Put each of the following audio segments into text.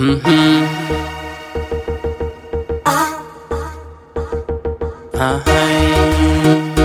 Mhm. Ahai.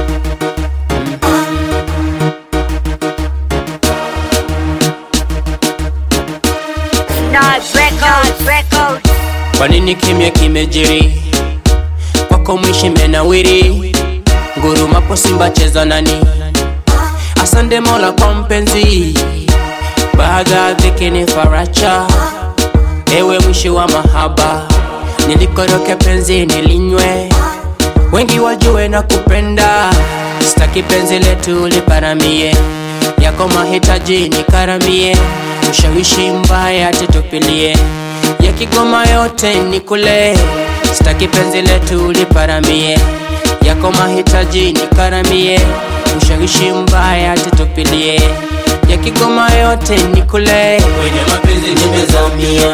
Nas Records, Records. Kwa nini kimya kimejiri? Kwako mwishi menawiri, ngurumapo Simba cheza nani? Asante Mola kwa mpenzi, baada ya dhiki ni faracha. Ewe mwishi wa mahaba, nilikoroke penzi nilinywe, wengi wajue na kupenda. Sitaki penzi letu liparamie, yako mahitaji nikaramie, ushawishi mbaya tutupilie, ya Kigoma yote nikule. Sitaki penzi letu liparamie, yako mahitaji nikaramie, ushawishi mbaya tutupilie, ya Kigoma yote nikule. Kwenye mapenzi nimezamia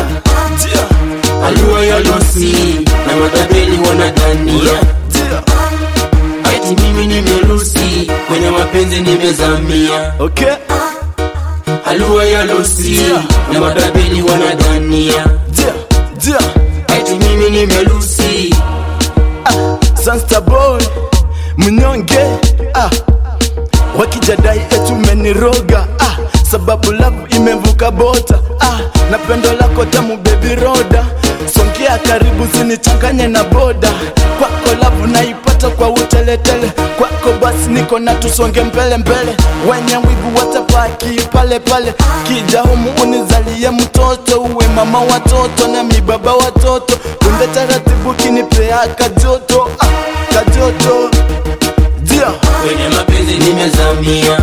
Alua ya losi na matabeli wanadhania eti mimi nimerusi kwenye mapenzi nimezamia Okay, Alua ya losi na matabeli wanadhania dia, dia, eti mimi nimerusi Sansta boy, mnyonge ah. Wakijadai etu meniroga ah. Sababu love imevuka bota ah. Na pendo lako tamu baby roda Songea karibu sinichanganye na boda Kwako love naipata kwa uteletele Kwako basi niko na tusonge mbele mbele Wenye wivu watapaki pale pale Kija humu unizalie mtoto Uwe mama watoto na mi baba watoto Kunde taratibu kinipea kajoto ah, Kajoto Dia kwenye mapenzi nimezamia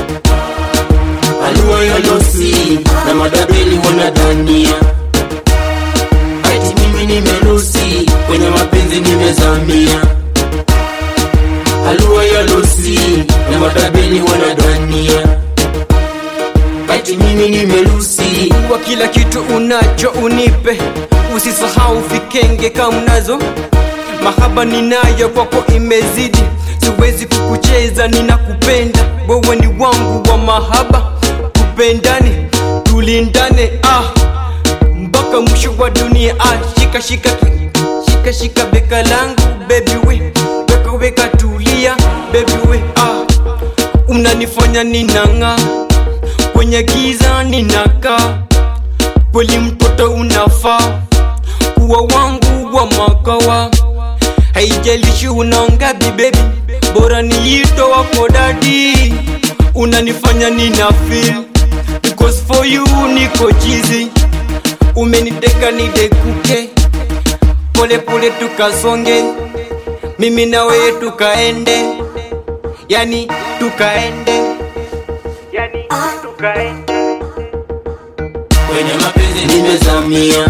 Alua ya losi na matabeli wanadhania eti mimi nimerusi kwenye mapenzi nimezamia Alua ya losi na matabeli wanadhania eti mimi nimerusi kwa kila kitu unacho unipe, usisahau vikenge kama unazo. Mahaba ninayo kwako imezidi, siwezi kukucheza, ninakupenda wewe, ni wangu wa mahaba, tupendane, tulindane ah, mpaka mwisho wa dunia ah, shika shika shika shika beka langu baby we, weka weka tulia baby we ah, unanifanya ninang'aa kwenye giza ninakaa, kweli mtoto unafaa kuwa wangu wa makawa, haijalishi unaongapi baby, bora niito wako dadi, unanifanya nina feel because for you niko chizi, umeniteka nidekuke, pole pole tukasonge, mimi na wewe tukaende, yani tukaende yani tukaende kwenye mapenzi nimezamia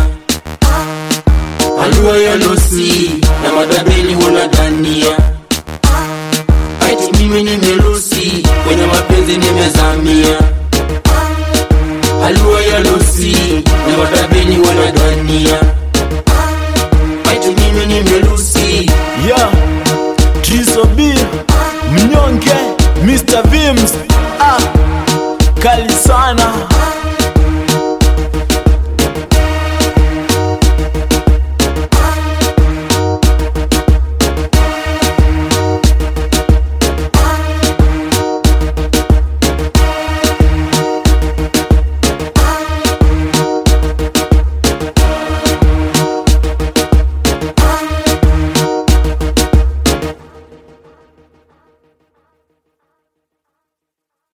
Alua ya losi na matabeli wanadhania eti mimi nimerusi kwenye mapenzi nimezamia Alua ya losi na matabeli wanadhania